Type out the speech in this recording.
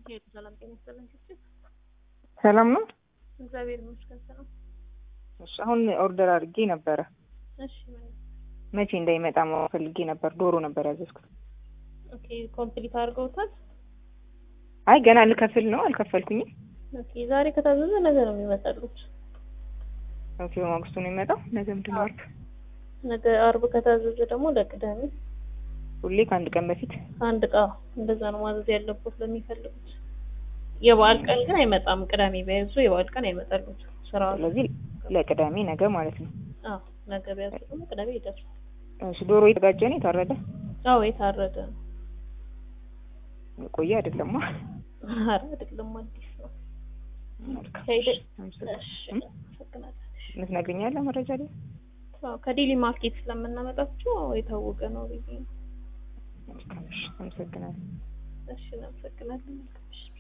ሄዱ ሰላም ጤና ይስጥልን ችግር ሰላም ነው። እግዚአብሔር ይመስገን ሰላም። እሺ አሁን ኦርደር አድርጌ ነበረ። እሺ ምን መቼ እንዳይመጣ ማወቅ ፈልጌ ነበር። ዶሮ ነበር ያዘዝኩት። ኦኬ ኮምፕሊት አድርገውታል። አይ ገና ልከፍል ነው፣ አልከፈልኩኝም። ኦኬ ዛሬ ከታዘዘ ነገ ነው የሚመጣሉት። ኦኬ በማግስቱ ነው የሚመጣው። ነገ ምንድን ነው? አርብ። ነገ አርብ ከታዘዘ ደግሞ ለቅዳሜ ሁሌ ከአንድ ቀን በፊት አንድ እቃ እንደዛ ነው ማዘዝ ያለበት ለሚፈልጉት። የበዓል ቀን ግን አይመጣም። ቅዳሜ ቢያዙ የበዓል ቀን አይመጣሉት ስራ። ስለዚህ ለቅዳሜ ነገ ማለት ነው። አዎ ነገ ቢያዙ ደግሞ ቅዳሜ ይደርሳል። እሺ ዶሮ የተጋጀ ነው የታረደ? አዎ የታረደ ነው። የቆየ አይደለም። ኧረ አይደለም አዲስ ነው። መልካም። ከሄደ እሺ፣ አመሰግናለሁ። እሺ እም? አመሰግናለሁ። የምትነግሪኛለህ መረጃ ላይ? አዎ ከዴሊ ማርኬት ስለምናመጣቸው የታወቀ ነው ብዬ ነው። መልካም። እሺ፣ አመሰግናለሁ። እሺ እናመሰግናለን። መልካም እሺ